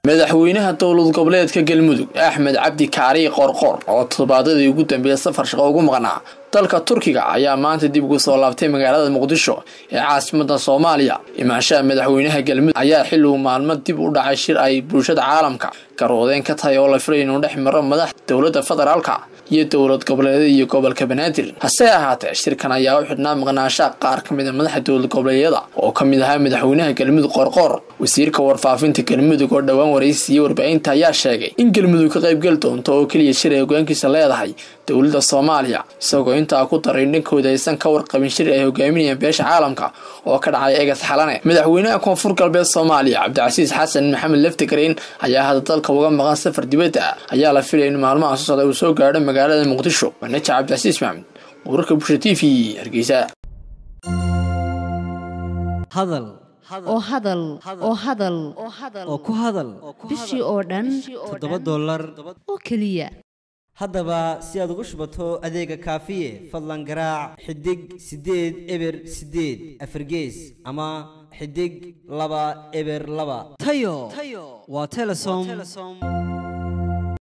madaxweynaha dowlad goboleedka galmudug axmed cabdi kaariy qorqor oo toddobaadadii ugu dambeeyay safar shaqo ugu maqnaa dalka turkiga ayaa maanta dib ugu soo laabtay magaalada muqdisho ee caasimada soomaaliya imaanshaha madaxweynaha galmudug ayaa xilli uu maalmo dib u dhacay shir ay bulshada caalamka garwadeen ka tahay oo la filay inuu dhex maro madax dowladda federaalka iyo dowlad goboleedyada iyo gobolka banaadir hase ahaatee shirkan ayaa u xidhnaa maqnaashaha qaar ka mid a madaxa dowlad goboleedyada oo ka mid ahaa madaxweynaha galmudug qorqor wasiirka warfaafinta galmudug oo dhowaan waraysiiyey warbaahinta ayaa sheegay in galmudug ka qaybgeli doonto oo keliya shir ay hogaankiisa leedahay dowladda soomaaliya isagoo intaa ku daray dhankooda aysan ka warqabin shir ay hogaaminayaan beesha caalamka oo ka dhacay egas xalane madaxweynaha koonfur galbeed soomaaliya cabdicasiis xasan maxamed leftigreen ayaa hadda dalka uga maqan safar dibadda ah ayaa la filaya in maalmaha soo socda uu soo gaadho magaalada muqdisho wanaja cabdicasiis maxamed wararka bulsha t v hargeysa hadal oo hadal oo hadal oo ku hadal bishii oo dhan toddoba dollar oo keliya haddaba si aad ugu shubato adeega kaafiye fadlan garaac xidig siddeed eber siddeed afargees ama xidig laba eber laba tayo waa telesom